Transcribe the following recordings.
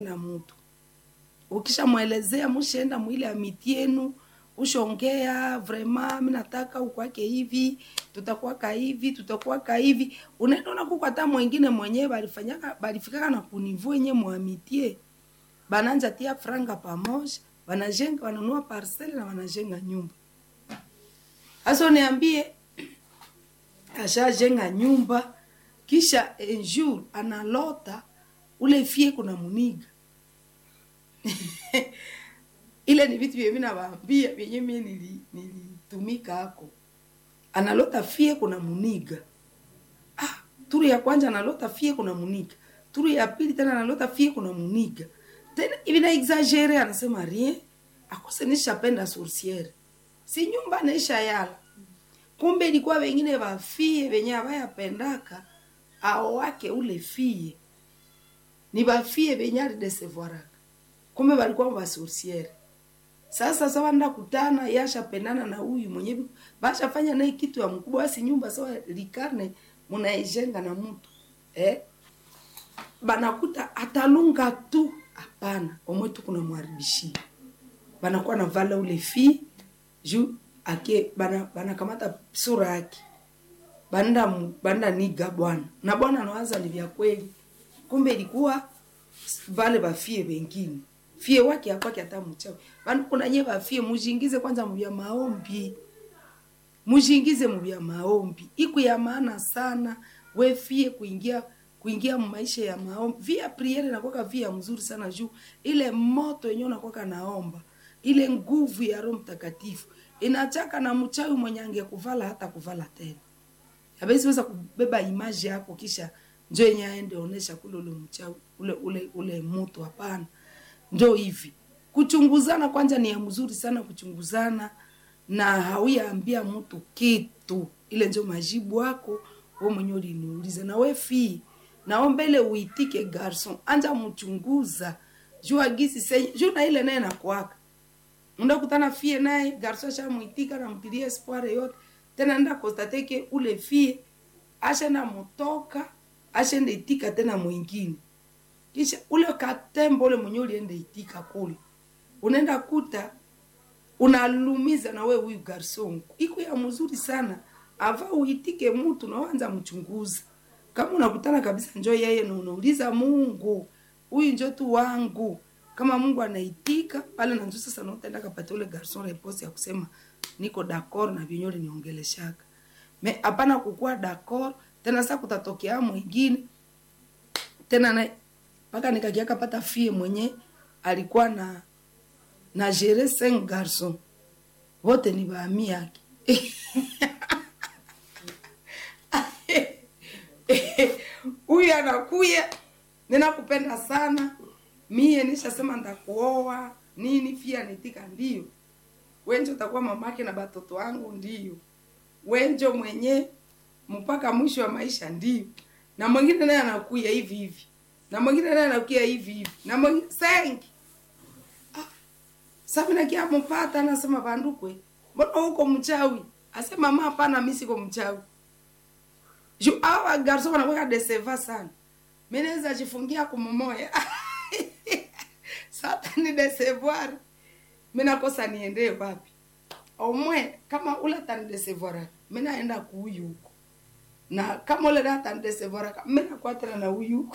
na mtu ukishamwelezea mushaenda mwile amiti yenu ushongea vrema mi nataka ukwake hivi tutakwaka hivi tutakwaka hivi unaenda unakuko hata mwingine mwenyewe balifanyaka balifikaka na kunivu enye mwamitie bananja tia franga pamoja wanajenga wanunua parcele na wanajenga nyumba hasa niambie ashajenga nyumba kisha enjour analota ule fie kuna muniga ile ni vitu vyenye navambia vyenye mie nili- nilitumika hako analota fie kuna muniga ah, turu ya kwanza analota fie kuna muniga turu ya pili tena analota fie kuna muniga tena hivi na exagere anasema rien akose nishapenda sourciere si nyumba naisha yala kumbe ilikuwa wengine wafie wenye avayapendaka ao wake ule fie ni bafie benye alidesevoiraka kumbe balikuwa basorciere sasa sawa nda kutana yashapendana na huyu mwenye bi- bashafanya naye kitu ya mkubwa basi nyumba sawa likarne munaijenga na mtu eh? banakuta atalunga tu hapana omwe tu kuna mwaribishia banakuwa na vala ule fi juu ake bana banakamata sura yake banda mu- banda niga bwana na bwana anawaza ni vya kweli kumbe ilikuwa vale bafie wengine fie wake akwake hata mchawi bana kuna nye bafie mujingize kwanza muvya maombi mujingize muvya maombi iku ya maana sana we fie kuingia kuingia maisha ya maombi via priere nakwaka via mzuri sana juu ile moto yenyewe nakwaka naomba ile nguvu ya roho mtakatifu inachaka na mchawi mwenye angekuvala hata kuvala tena habezi weza kubeba imaji yako kisha njo yenye aende onesha kule ule mchawi ule ule ule mutu hapana njo hivi kuchunguzana kwanza ni ya mzuri sana kuchunguzana na hauyaambia mtu kitu ile njo majibu wako we mwenye uliniuliza na we fii naombele uitike garson anja mchunguza juu agisi senye juu na ile naye nakwaka ndakutana fie naye garso ashamwitika namtilia espoir yote tena nda kostateke ule fie ashenda mutoka ashenda itika tena mwingine kisha ule katembo ule mwenye ulienda itika kule unaenda kuta unalumiza na we huyu garson iko ya mzuri sana ava uitike mtu nawanza mchunguza kama unakutana kabisa njo yeye na unauliza mungu huyu njo tu wangu kama mungu anaitika pale nanjo sasa nautaenda kapata ule garson repose ya kusema niko dakor na vyenye uliniongeleshaka me hapana kukuwa dakor tena sa kutatokea mwingine tena na mpaka nikakiaka pata fie mwenye alikuwa na na gere cinq garson wote ni baami yake huyu anakuya ninakupenda sana mie nishasema ndakuoa nini fia nitika ndio wenjo utakuwa mamake na batoto wangu ndio wenjo mwenye mpaka mwisho wa maisha ndio na mwingine naye anakuya hivi hivi na mwingine naye anakuya hivi hivi na mwingine sengi sabinakia mpata anasema bandukwe mbona huko mchawi asema mama hapana mi siko mchawi juu awa garso wanakweka deseva sana mi naweza jifungia kumomoya sata ni desevoir mi nakosa niendee wapi omwe kama ule atanidesevoara mi naenda kuuyu huko na kama ule da atanidesevoara mi nakwatana na huyu huko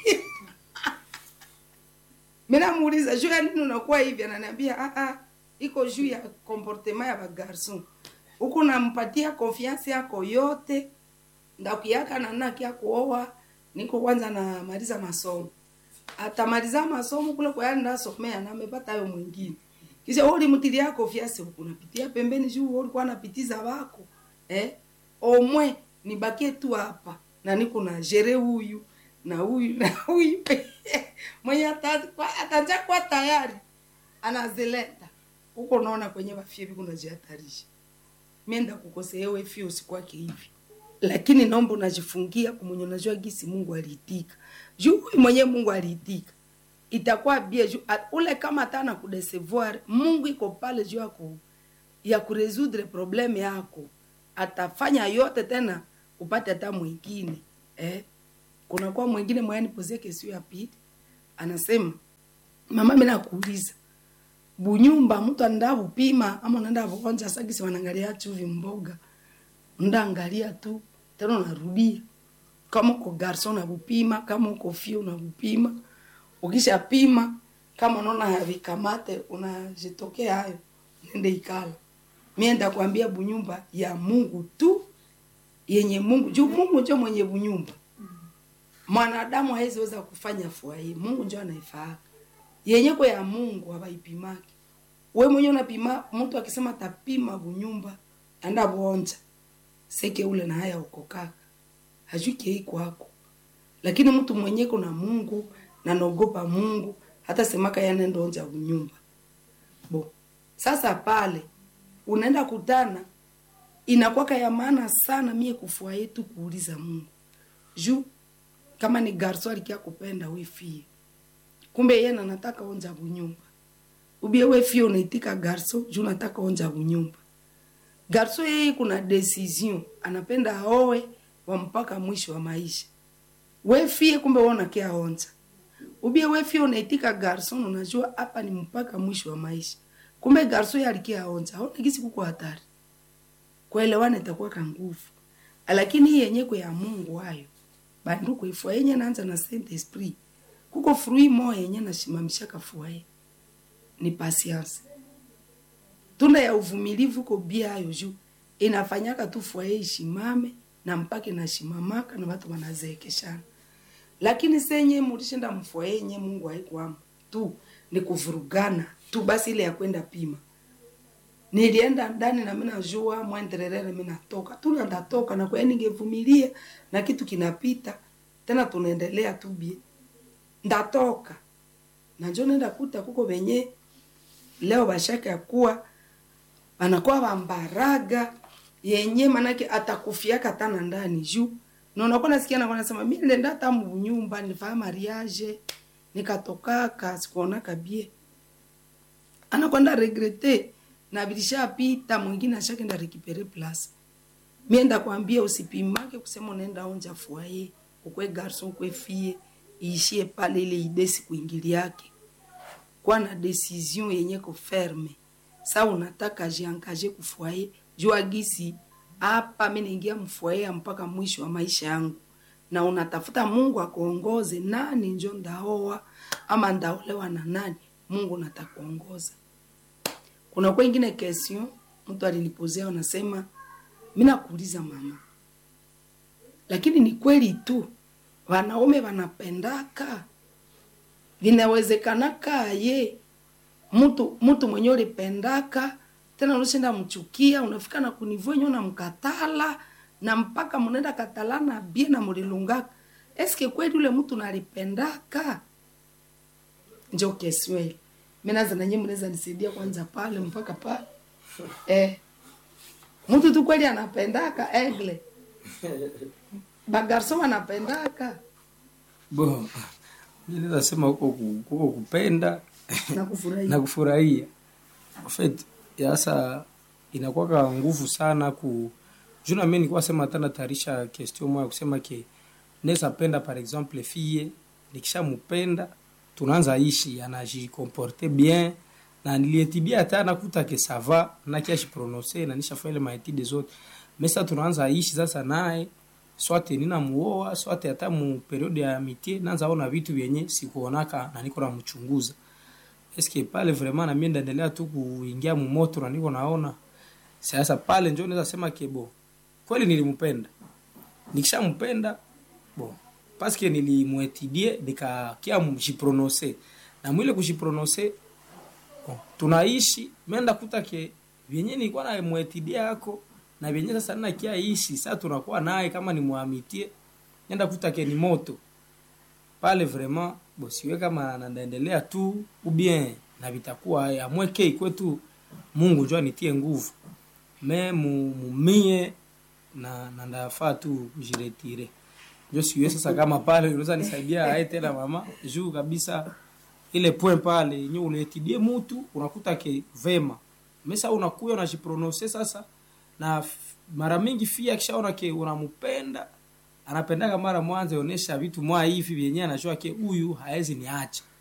mi namuuliza juu ya nini unakuwa hivi ananiambia "Ah, ah, iko juu ya comportement ya bagarson huku nampatia confiance yako yote ndakuyaka nanakia kuoa niko kwanza namaliza masomo atamaliza masomo kule kwa yani ndasomea na amepata hayo mwingine kisha wewe ulimtilia confiance huku napitia pembeni juu wewe ulikuwa napitiza wako eh omwe nibakie tu hapa na niko na jere huyu na huyu na huyu mwenye ata- ataja kwa tayari anazileta huko naona kwenye wafie kunajihatarisha mienda kukosea wewe fie usikwake hivi lakini naomba unajifungia kumwenye unajua gisi mungu aliitika juu huyu mwenye mungu aliitika itakuwa bie juu a- ule kama atana kudesevoir mungu iko pale juu yako ya kuresudre probleme yako atafanya yote tena upate hata mwingine eh? kunakuwa mwingine mwayani pozie kesio ya pili anasema mama mi nakuuliza bunyumba mtu anaenda bupima ama unaenda buonja sagisi wanaangalia chuvi mboga ndaangalia tu tena unarudia kama uko garson unabupima kama uko fio unabupima ukisha pima kama unaona havikamate unajitokea hayo nende ikala mie ndakwambia bunyumba ya mungu tu yenye mungu juu mungu njo mwenye bunyumba mwanadamu hawezi kufanya fua hii mungu njo anaifaaka yenye kwa ya mungu hawaipimaki we mwenye unapima mtu akisema tapima bunyumba anda buonja seke ule na haya ukokaka hajui kei kwako lakini mtu mwenye kuna mungu na naogopa mungu hata semaka yanenda onja bunyumba bo sasa pale unaenda kutana inakwaka ya maana sana mie kufua yetu kuuliza mungu juu kama ni garso alikia kupenda we fie kumbe yeye na nataka onja bunyumba ubie we fie unaitika garso juu nataka onja bunyumba garso yeye kuna decision anapenda aoe wa mpaka mwisho wa maisha we fie kumbe wewe unakia onja ubie we fie unaitika garson unajua hapa ni mpaka mwisho wa maisha kumbe garso yeye alikia onja aona kisi kuko hatari kuelewana itakuwa ka nguvu lakini hii yenye kwa ya Mungu hayo bandu kuifua yenye naanza na Saint Esprit kuko frui moya yenye nashimamisha kafuaye ni patience tunda ya uvumilivu ko bia hayo juu inafanyaka tu fuaye ishimame na mpaka inashimamaka na watu wanazeekeshana lakini senye mulishinda mfuaye yenye Mungu haikuamo tu ni kuvurugana tu basi ile ya kwenda pima nilienda ndani na mimi najua mwendelelele mimi natoka tu na ndatoka na kwa ningevumilia na kitu kinapita tena tunaendelea tu bie ndatoka na njo nenda kuta kuko venye leo bashaka ya kuwa anakuwa bambaraga yenye manake atakufiaka tana ndani juu na unakuwa nasikia nakuwa nasema mimi nilienda hata mnyumba nilifanya mariage nikatokaka sikuonaka bie anakwenda regrete na bilishapita mwingine ashakenda rekipere place mienda kwambia usipimake kusema unaenda onja fuaye ukwe garson ukwe fie iishie pale ile idesi kuingili yake kwa na decision yenye ko ferme sa unataka jiangaje kufuaye jua gisi hapa mi naingia mfuaye mpaka mwisho wa maisha yangu na unatafuta mungu akuongoze nani njo ndaoa ama ndaolewa na nani mungu natakuongoza kuna kwa ingine question mtu alinipozea unasema mi nakuuliza mama lakini ni kweli tu wanaume wanapendaka vinawezekanaka ye mtu mtu mwenye ulipendaka tena unashinda mchukia unafika na kunivua enye unamkatala na mpaka mnaenda katalana bie na mulilungaka eske kweli ule mtu nalipendaka njo kesweli minaza nanye mnaweza nisaidia kwanza pale mpaka pale eh. mtu tu kweli anapendaka egle bagarso wanapendaka bo mi naweza sema huko ku- huko kupenda na kufurahia na kufurahia En fait sasa inakuwaka nguvu sana ku juna mi nikuwa sema hata natayarisha question moya kusema ke naweza penda par exemple fille nikishamupenda tunaanza ishi anajikomporte bien na nilietibia hata nakuta ke sava nakiashiprononse na nishafanya ile maetide zote mesa tunaanza ishi sasa naye swate ninamuoa swate hata mu periode ya mitie naanza ona vitu vyenye sikuonaka na niko namchunguza eske pale vraiment na mimi ndaendelea tu kuingia mumoto na niko naona sasa pale njo naweza sema kebo kweli nilimpenda nikishampenda bon paske nilimwetidie nikakia mjiprononse na mwile kujiprononse bon, tunaishi menda kuta ke vyenye nilikuwa na mwetidia yako na vyenye sasa nina kia ishi sasa tunakuwa naye kama ni mwamitie nenda kuta ke ni moto pale vraiment bo siwe kama nandaendelea tu ubien na vitakuwa amweke kwetu Mungu njoo anitie nguvu me mu- mumie na na ndafaa tu kujiretire njo siwe sasa kama pale unaweza nisaidia aye tena mama juu kabisa ile point pale yenye unaetidie mutu unakuta ke vema mesa unakuya unajiprononse sasa na f- mara mingi fia akishaona ke unampenda anapendaka mara mwanzo onesha vitu mwa hivi vyenyewe anajua ke huyu haezi niacha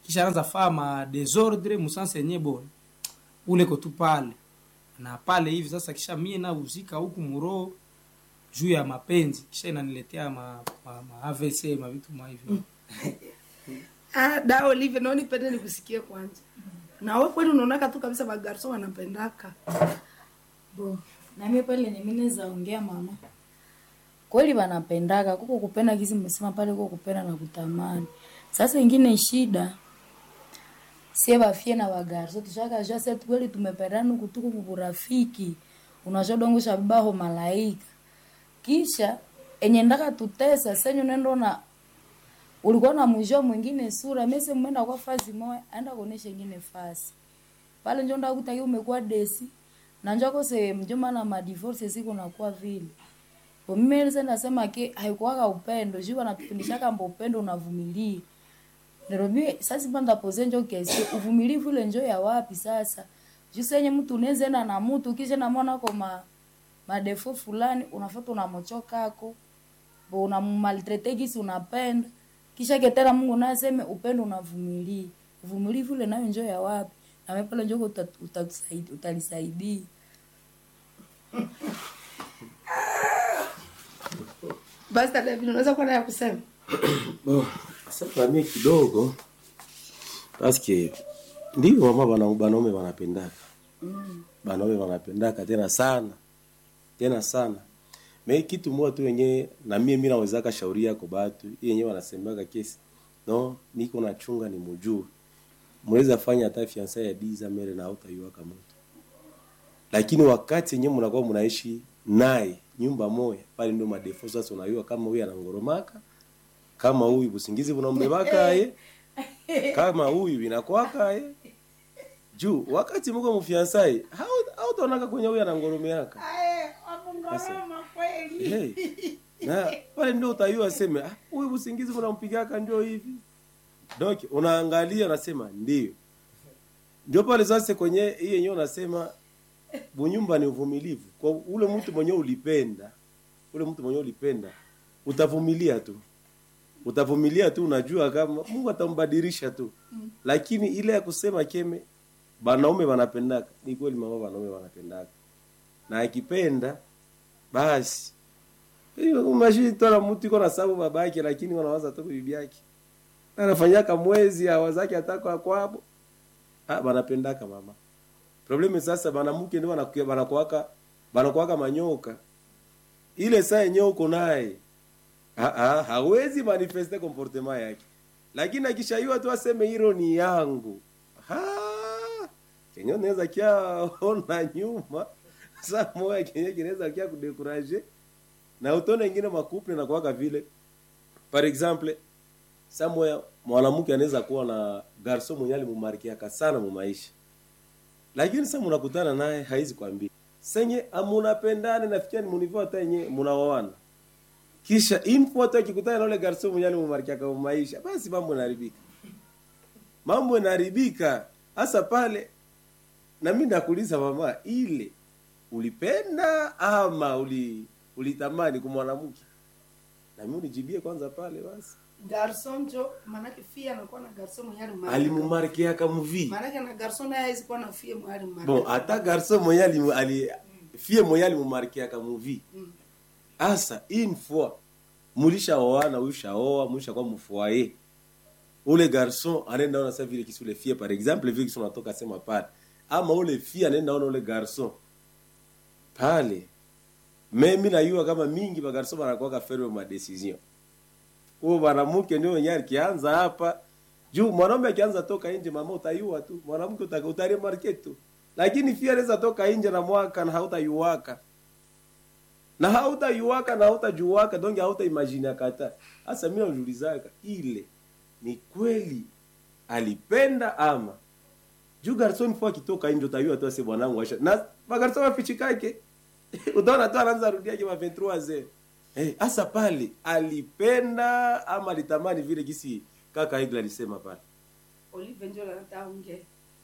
kisha anaanza faa ma desordre musanse yenye bon ule ko tu pale na pale hivi sasa kisha mie na uzika huku muro juu ya mapenzi kisha inaniletea ma, ma, ma AVC ma vitu ma hivyo Ah, da Olive, naoni pende nikusikie kwanza. Na wewe kweli unaonaka tu kabisa magarso wanapendaka. bo na mimi pale ni mimi naweza ongea mama kweli wanapendaka kuko kupenda kizi mmesema pale kuko kupenda na kutamani sasa ingine shida sie bafie na bagarso tushaka jua se kweli tumependana kutuku kuburafiki unajua dongo shabibaho malaika kisha enye ndaka tutesa senyu nendo na ulikuwa na mwisho mwingine sura mese mwenda kwa fazi moya aenda kuonesha ingine fasi pale njo ndakutaki umekuwa desi na njo kose mjomba na madivorce siku nakuwa vile bo mimi nilisa nasema ke haikuwaka upendo juu wanatufundishaka mbo upendo unavumilia ndio mimi sasa panda pose njo kesi uvumilivu ile njo ya wapi sasa juu senye mtu unaweza enda na mtu kisha na mwana kwa ma madefo fulani unafuata unamochokako bo unamaltrete kisi unapenda kisha ketera Mungu naye aseme upendo unavumilia uvumilivu ile nayo njo ya wapi na wewe pale njo uta- utatusaidia utalisaidia Basi dada David, unaweza kuwa naye kusema? Bon, sasa mimi kidogo paske ndio mama bana banaume wanapendaka banaume wanapendaka tena sana tena sana me kitu moja tu yenye na mie mimi nawezaka shauri yako batu hii yenyewe wanasemaka kesi no niko nachunga ni mujue mweza fanya hata fiansa ya diza mere na hautaiwaka moto lakini wakati yenyewe mnakuwa mnaishi naye nyumba moja pale ndio madefo sasa unayua kama huyu anangoromaka kama huyu busingizi bunambebaka ye kama huyu inakwaka ye juu wakati mko mfiansai hautaonaka kwenye huyu anangoromeaka hey. na pale ndio utayua seme "Ah, huyu busingizi bunampigaka ndio hivi donc unaangalia unasema ndio ndio pale sasa kwenye hii yenyewe unasema bunyumba ni uvumilivu kwa ule mtu mwenye ulipenda ule mtu mwenye ulipenda utavumilia tu utavumilia tu unajua kama mungu atambadilisha tu lakini ile ya kusema keme banaume wanapendaka ni kweli mama banaume wanapendaka na akipenda basi hiyo umashini tola mtu iko na sababu babake lakini wanawaza tu bibi yake anafanyaka mwezi awazake ataka kwabo ah banapendaka mama probleme sasa banamuke ndio banakuwa banakuwaka banakuwaka manyoka ile saa yenyewe uko naye Ah, ah, hawezi manifeste comportement yake lakini akishaiwa tu aseme hilo ni yangu Ha! kenye unaweza kia ona nyuma saa moya kenye kinaweza kia kudekuraje na utone ingine makuple na kuwaka vile par exemple saa moya mwanamke anaweza kuwa na garso mwenye alimumarkiaka sana mu maisha lakini sasa mnakutana naye haizi kwambia senye amunapendane nafikia ni munivo hata yenye munaoana kisha info hata akikutana na ule garso mwenye alimumarkiaka mu maisha basi mambo yanaharibika mambo yanaharibika hasa pale na mimi nakuuliza mama ile ulipenda ama uli ulitamani kumwanamke na mimi unijibie kwanza pale basi Garson njo manake fia anakuwa na garson mwenye alimarika. alimumarkiaka muvi Manake na garson naye hawezi kuwa na fia mwenye alimarika. bon hata garso mwenye alimu- ali fie mwenye alimumarkiaka muvi Mm. asa une fois mulishaoana ulishaoa mulishakuwa mfoye ule garson anaenda ona sa vile kisi ule fie par exemple vile kisi unatoka sema pale ama ule fie anaenda ona ule garson pale me mi najua kama mingi bagarson banakuwaka ferme ma decision huo mwanamke ndio wenyewe akianza hapa juu mwanaume akianza toka nje mama utayua tu mwanamke uta- utaremarke tu lakini fia anaweza toka nje na mwaka na hautayuwaka na hautayuwaka na hautajuwaka donge hautaimagine kata hasa mimi naulizaka ile ni kweli alipenda ama juu garson fo akitoka nje utayua tu ase bwanangu asha na magarson wafichikake utaona tu anaanza rudia kama 23 zero eh hasa pale alipenda ama alitamani vile gisi kaka Igla alisema pale Olive njo anataka ongea.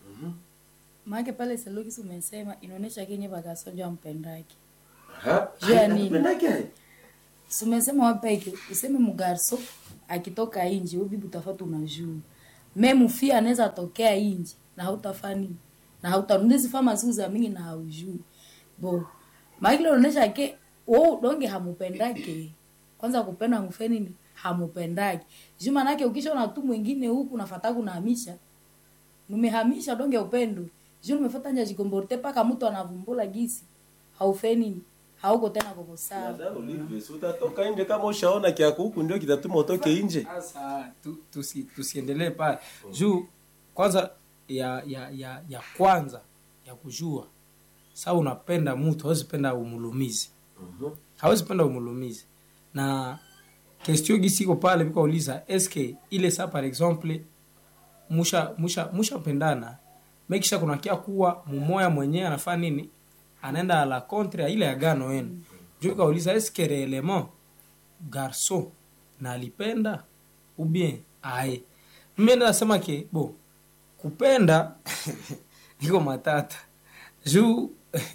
maake pale selokisi umesema inaonyesha kenye bakasonja mpendake ha Juu ya nini? Alipendake? sumesema wapeke useme mugarso akitoka inji ubibi utafata unajua me mufia anaweza tokea inji na hautafaa nini na hautarundizi fama siku za mingi na haujui bo makile unaonesha ke wo donge hamupendake kwanza kupenda mufe nini hamupendake juu manake ukishaona tu mwingine huku nafata kunahamisha numehamisha donge upendo juu numefata nja jikomborte paka mtu anavumbula gisi haufe nini hauko tena koko sawa Dada Olive, si utatoka nje kama ushaona kiako huku ndio kitatuma utoke nje sasa tu, tusi, tusiendelee pale juu kwanza ya ya ya ya kwanza ya kujua saa unapenda mtu hawezi penda umulumizi hawezi penda umulumizi na kestio gisiko pale vikauliza eske ile saa par exemple musha musha mushapendana mekisha kunakia kuwa mumoya mwenyewe anafaa nini anaenda la contre ya ile agano yenu juu kauliza eske reellement garçon na alipenda ou bien aye mimi nasema ke bo kupenda iko matata juu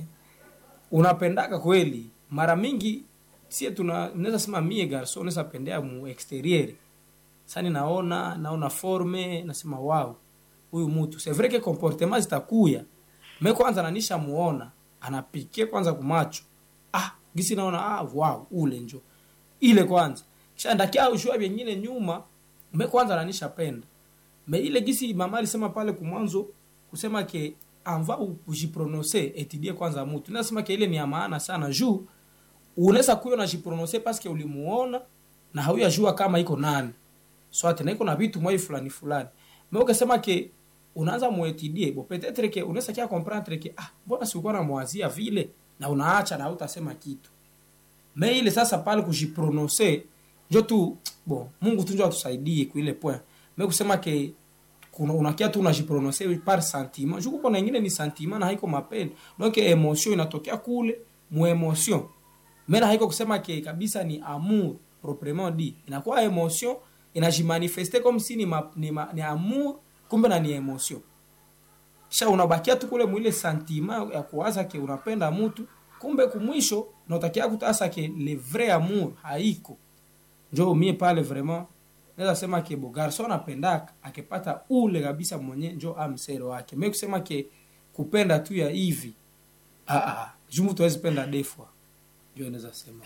unapendaka kweli mara mingi sie tuna naweza sema mie garso naweza pendea mu exterieur sani naona naona forme nasema wow huyu mtu c'est vrai que comportement zitakuya me kwanza nanisha muona anapike kwanza kumacho ah gisi naona ah wow ule njo ile kwanza kisha ndakia ushua vingine nyuma me kwanza nanisha penda me ile gisi mama alisema pale kumwanzo kusema ke anva ujiprononce etudie kwanza mutu nasema ke ile ni ya maana sana juu unaweza kuyo najiprononce paske ulimuona na hauyajua kama iko nani swate na iko na vitu mwai fulani fulani me ukasema ke unaanza muetidie bo petetre ke unaweza kia comprendre ke ah mbona sikuwa namwazia vile na unaacha na hautasema kitu me ile sasa pale kujiprononce njo tu bon mungu tu njo atusaidie kuile point me kusema ke kuna unakia tu unajiprononce par sentiment juku kuna ingine ni sentiment na haiko mapendo donc emotion inatokea kule mu emotion me na haiko kusema ke kabisa ni amour proprement dit inakuwa emotion inajimanifeste comme si ni, ma, ni, ma, ni amour kumbe na ni emotion sha unabakia tu kule mwile sentiment ya kuwaza ke unapenda mtu kumbe kumwisho nautakia kutasa ke le vrai amour haiko njo mie pale vraiment naweza sema ke bo garso anapendaka akipata ule kabisa mwenye njo amsero wake me kusema ke kupenda tu ya hivi ah, ah, juu mtu hawezi penda defwa njo naweza sema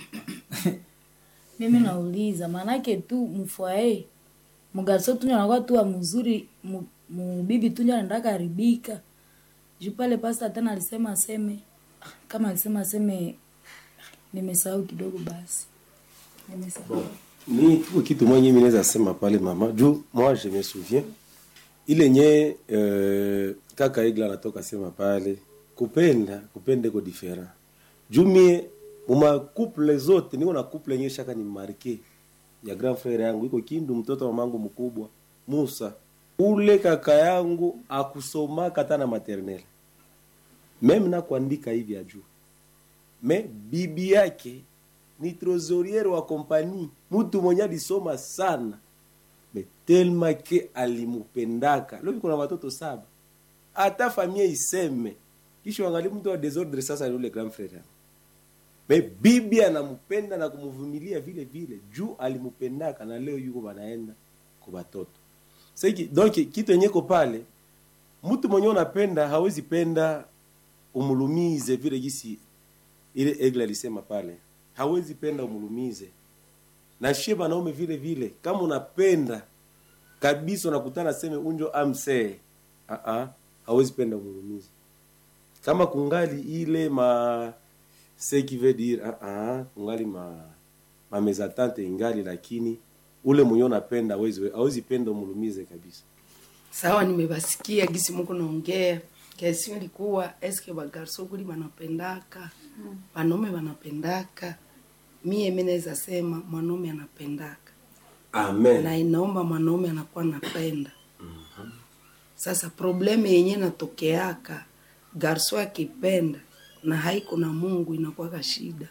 mimi nauliza maanake tu mfwae mgarso tunyo anakuwa tu wa mzuri mu- mubibi tunyo anaenda karibika juu pale pasta tena alisema aseme kama alisema aseme nimesahau kidogo basi nimesahau ni tuko kitu mwenye mimi naweza sema pale mama juu moi je me souviens ile nye euh, kaka igla anatoka sema pale kupenda kupenda iko different juu mie muma couple zote niko na couple yenye shaka ni marke ya grand frère yangu iko kindu mtoto wa mamangu mkubwa Musa ule kaka yangu akusomaka hata na maternelle meme na kuandika hivi ajuu me bibi yake ni trosoriere wa kompani mtu mwenye alisoma sana me telma ke alimupendaka leo kuna watoto saba hata familia iseme kisha wangali mtu wa desordre sasa ni ule grand frère yangu me bibi anampenda na kumvumilia vile vile juu alimupendaka na leo yuko banaenda kwa batoto sasa donc kitu yenye ko pale mtu mwenye unapenda hawezi penda umulumize vile gisi ile egle alisema pale hawezi penda umulumize na shie banaume vile vile kama unapenda kabisa unakutana seme unjo amsee uh -uh, hawezi penda umulumize kama kungali ile ma ce qui veut dire uh -uh, kungali ma ma mezatante ingali lakini ule mwenye unapenda hawezi hawezi penda umulumize kabisa sawa nimebasikia gisi muko naongea kesi ilikuwa eske bagarso kuli banapendaka banaume banapendaka mie mi naweza sema mwanaume anapendaka amen na inaomba mwanaume anakuwa napenda sasa probleme yenye natokeaka garso akipenda na haiko na mungu inakuwaka shida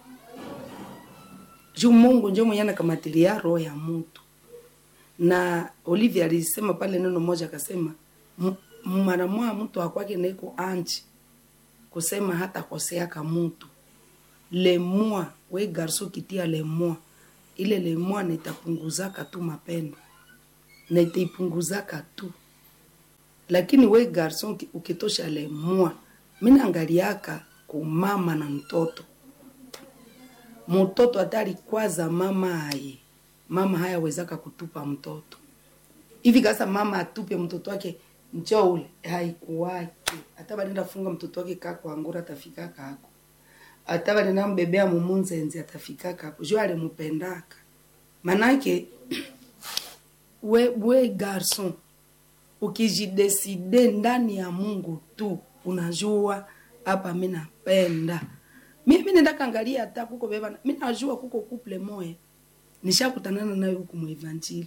juu mungu njo mwenye anakamatilia roho ya mutu na olivia alisema pale neno moja akasema "M- mara mwa mtu akwake neko anchi kusema hata koseaka mutu lemua we garso kitia lemua ile lemua nitapunguzaka tu mapendo na itaipunguzaka tu lakini we garson uki- ukitosha lemua minaangaliaka kumama na mtoto mtoto atari kwaza mama aye mama hayawezaka kutupa mtoto hivi kasa mama atupe mtoto wake njo ule haikuwake hata banenda funga mtoto wake kako angura atafika kako hata banenda mbebea mumunzenzi atafika kako jo alimupendaka manake we, we garson ukijideside ndani ya mungu tu unajua hapa mi napenda mimi nenda kangalia hata kuko beba mi najua kuko couple moya nishakutanana nayo huku mwevanjili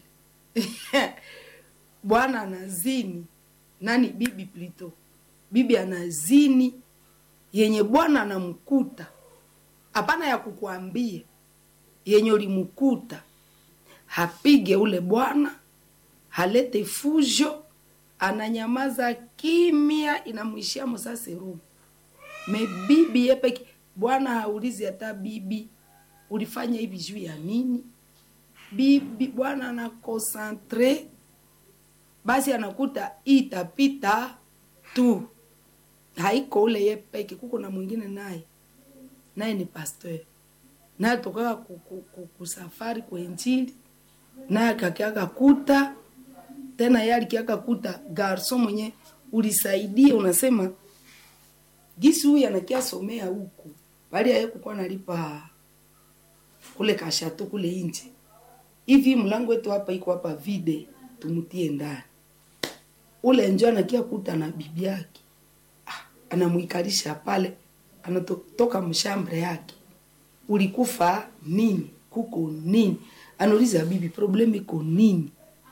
bwana anazini nani bibi plito bibi anazini yenye bwana anamkuta hapana ya kukuambia yenye ulimkuta hapige ule bwana halete fujo ananyamaza kimya inamwishia musaserumu me bibi yepeke bwana haulizi hata bibi ulifanya hivi juu ya nini bibi bwana anakonsantre basi anakuta itapita tu haiko ule ye peke kuko na mwingine naye naye ni pasteur naye tokaka ku- ku- ku- kusafari kwenjili naye akakiaka kuta tena ye alikiaka kuta garso mwenye ulisaidia unasema gisi huyu anakiasomea huku bali aye kukuwa nalipa kule kashato kule nje hivi mlango wetu hapa iko hapa vide tumutie ndani ule njo anakia kuta na bibi yake ah, anamwikalisha pale anatoka mshambre yake ulikufa nini kuko nini anauliza bibi problemu iko nini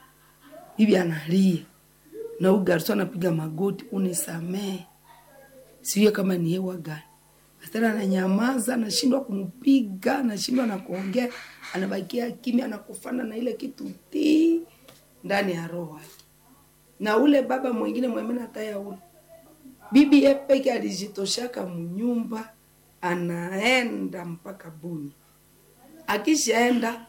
bibi analia na huyu garso anapiga magoti unisamee sijue kama ni hewa gani tena ananyamaza anashindwa kumpiga anashindwa na kuongea anabakia kimya anakufana na ile kitu ti ndani ya roho yake na ule baba mwingine mwemena taya ule bibi ye peke alijitoshaka mnyumba anaenda mpaka buni akishaenda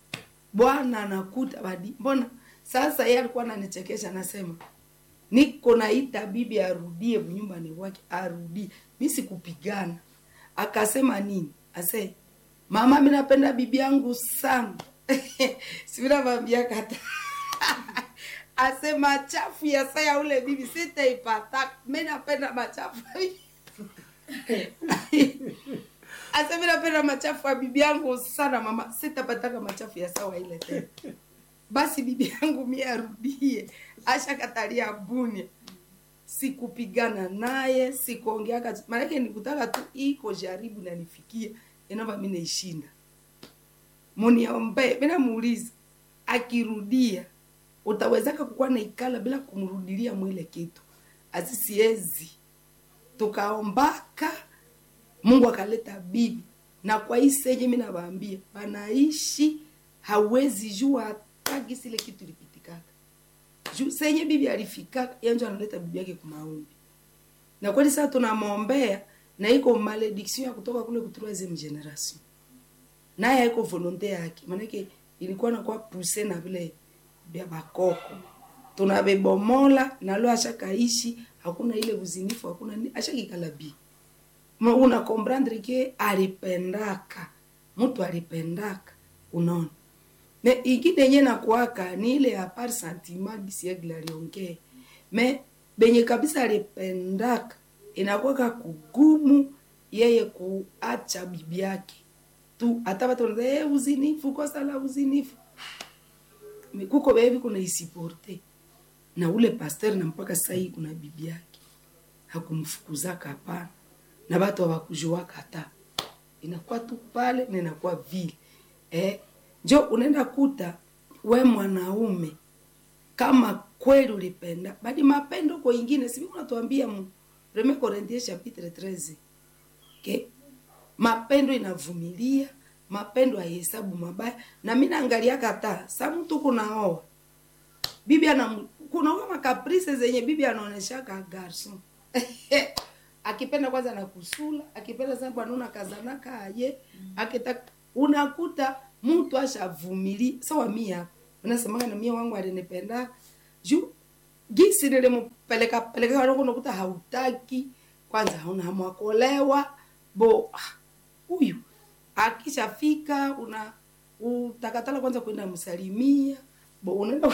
bwana anakuta badi mbona sasa yeye alikuwa ananichekesha anasema niko naita bibi arudie nyumbani wake arudie mi sikupigana akasema nini ase mama mi napenda bibi yangu sana sivinavambia kata ase machafu ya saya ule bibi sitaipata mi napenda machafu ase mi napenda machafu ya bibi yangu sana mama sitapataka machafu ya sawa ile tena basi bibi yangu mie arudie ashakatalia bunia sikupigana naye sikuongeaka maanake nikutaka tu iko jaribu nanifikia inova mi naishinda muniombe minamuuliza akirudia utawezaka kukuwa naikala bila kumrudilia mwile kitu asisiezi tukaombaka mungu akaleta bibi na kwa hii senye mi nawaambia banaishi hawezi jua hata gisi ile kitu ilipitikaka juu senye bibi alifikaka yanjo analeta bibi yake kumaombi na kweli sasa tunamwombea na iko malediction ya kutoka kule ku troisieme generation naye haiko volonte yake maanake ilikuwa nakuwa puse na vile vya bakoko tunavebomola nalo ashakaishi hakuna ile uzinifu hakuna ni- ashakikala bi Ma- una comprendre ke alipendaka mtu alipendaka unaona me ingine yenye nakuaka ni ile ya par sentiment gisiegla aliongee me benye kabisa alipendaka inakuwaka kugumu yeye kuacha bibi yake tu hata watu wanaza hey, uzinifu kosa la uzinifu Me- kuko bebi kuna isiporte na ule pasteur na mpaka sasa hii kuna bibi yake hakumfukuzaka hapana na watu hawakujuaka hata inakuwa tu pale na inakuwa vile eh, njo unaenda kuta we mwanaume kama kweli ulipenda bali mapendo kwa ingine sivi unatuambia mu 1 Corinthiens chapitre 13 okay? mapendo inavumilia mapendo haihesabu mabaya na mi naangalia kata sa mtu kunaoa bibi ana kunaoa makaprise zenye bibi anaoneshaka garson akipenda kwanza na kusula akipenda sana bwanuna kazanaka aye akitaka unakuta mtu ashavumilia sawa mia minasemaga na mie wangu alinipenda juu gisi nilimpeleka peleka wangu nakuta hautaki kwanza hauna hamwakolewa bo ah, huyu akishafika una utakatala kwanza kwenda msalimia bo unaenda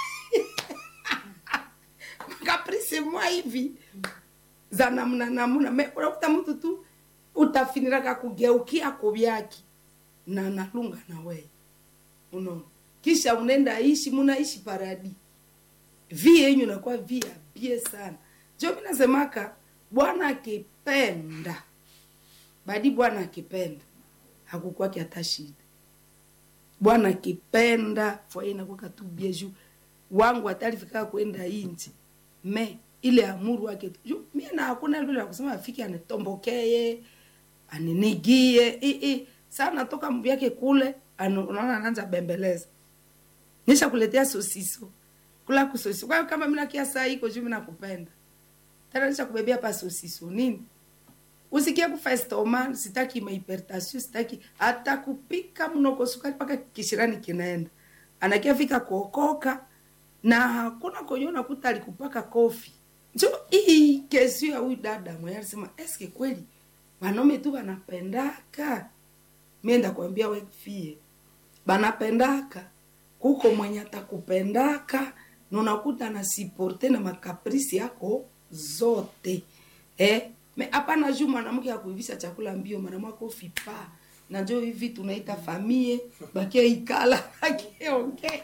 kaprisi mwa hivi za namna namna me unakuta mtu tu utafiniraka kugeukia kuvyaki na nalunga na wewe unaona kisha unaenda ishi munaishi paradi vi yenyu nakuwa vi abie sana jo mi nasemaka bwana akipenda badi bwana akipenda hakukwaki hata shida bwana akipenda fwaye nakwaka tu bie juu wangu atalifika kwenda inji me ile amuru wake tu juu mie na hakuna vile ya kusema afike anitombokee aninigie i, i. saa natoka mvyake kule anu- unaona anaanza bembeleza nisha kuletea sosiso kula kusosiso kwa hiyo kama mina kia saa iko juu mina kupenda tena nisha kubebea pa sosiso nini usikie kufa estoma sitaki mahipertasio sitaki hata kupika mnoko sukari mpaka kishirani kinaenda anakia fika kuokoka na hakuna kwenye unakuta alikupaka kofi njo hii kesi ya huyu dada mwenye alisema eske kweli wanaume tu wanapendaka mienda kuambia wefie banapendaka kuko mwenye atakupendaka na unakuta na siporte na makaprisi yako zote eh? me hapana juu mwanamke akuivisha chakula mbio mwanamwake ufipa na njo hivi tunaita famie bakia ikala akiongea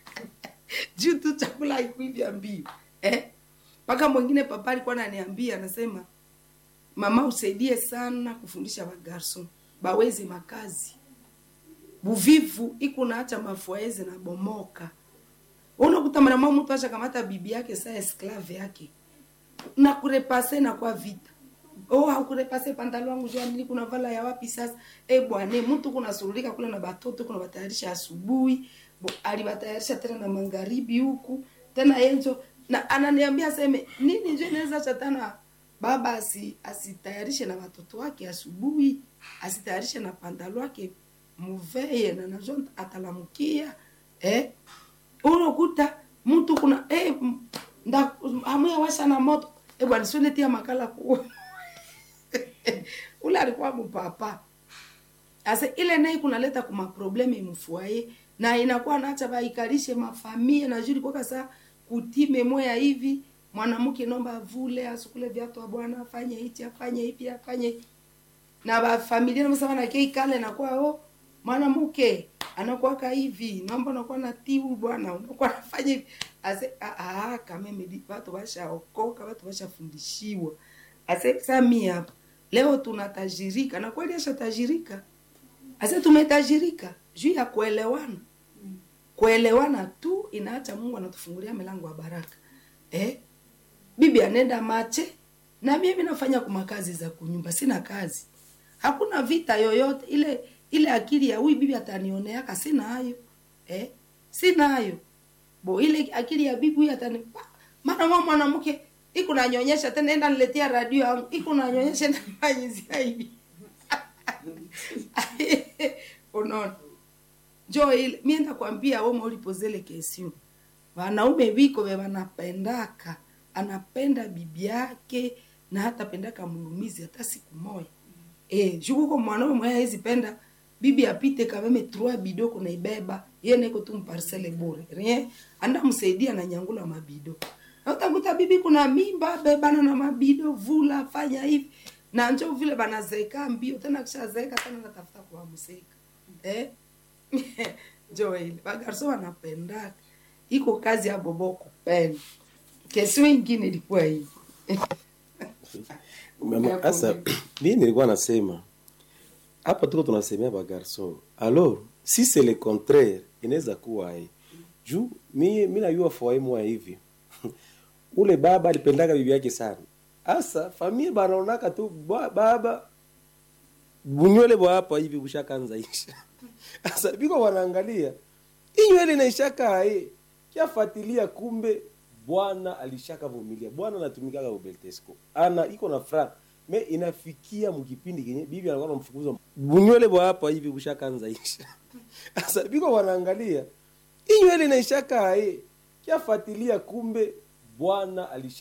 juu tu chakula haikuivya mbio eh? mpaka mwingine papa alikuwa ananiambia anasema mama usaidie sana kufundisha bagarson baweze makazi buvivu iko naacha mafuaeze na bomoka unakuta mwanamwa mtu acha kamata bibi yake saa esklave yake na kurepase na kwa vita oh haukurepase pantalo wangu jua nili kuna vala ya wapi sasa e bwane mtu kuna surulika kule na batoto kuna batayarisha asubuhi bo alibatayarisha tena na magharibi huku tena enjo na ananiambia seme nini njo inaweza chatana baba asi asitayarishe na watoto wake asubuhi asitayarishe na pantalo wake muveye na najo atalamukia eh unakuta mtu kuna eh, m- nda hamuya washa na moto eh bwana sio netia makala ku ule alikuwa mpapa asa ile naye kunaleta kuma probleme mfuaye na inakuwa naacha baikalishe mafamia na juri kwa saa kutime moya hivi mwanamke nomba avule asukule viatu wa bwana afanye hichi afanye hivi afanye hivi na bafamilia namsema na kei kale nakuwa oh mwanamke anakuwaka hivi naomba unakuwa na tiu bwana unakuwa nafanya hivi ase ah, ah, kameme watu washaokoka watu washafundishiwa ase sami hapa leo tunatajirika na kweli ashatajirika ase tumetajirika juu ya kuelewana kuelewana tu inaacha mungu anatufungulia milango ya baraka eh? bibi anenda mache na mimi nafanya kuma kazi za kunyumba sina kazi hakuna vita yoyote ile ile akili ya huyu bibi atanioneaka sina hayo eh? sina hayo bo ile akili ya bibi huyu atani maana mwa mwanamke iko nanyonyesha tena enda niletea radio yangu iko nanyonyesha na fanyizia hivi unaona njo ile mienda kwambia woma ulipozele kesio wanaume viko ve wanapendaka anapenda bibi yake na hata pendaka mulumizi hata siku moja e, jukuko mwanaume mwenye hawezi penda bibi apite kameme trois bido kunaibeba ye neko tu mparcele bure rien anda msaidia na nyangula mabido na utakuta bibi kuna mimba bebana na mabido vula fanya hivi na njo vile banazeka mbio tena kishazeeka tena natafuta kuwamseka eh? njo ile bagarso wanapendaka iko kazi ya bobo kupenda kesi wengine ilikuwa hivi Mama, Sasa mimi nilikuwa nasema hapa tuko tunasemea ba garçon. Alors si c'est le contraire inaweza kuwa hii. Juu mimi mimi najua foyer mwa hivi. Ule baba alipendaga bibi yake sana. Asa familia banaonaka tu ba- baba bunywele bwa hapa hivi bushakanza isha. Asa biko wanaangalia. Hii nywele inaishaka eh. Kiafuatilia kumbe bwana alishaka vumilia. Bwana anatumikaga ubeltesco. Ana iko na fra me inafikia mkipindi kenye bibi anakuwa anamfukuza bunywele bwa hapa hivi bushakanza isha. Sasa biko wanaangalia hii nywele inaishaka aye kiafuatilia kumbe bwana alisha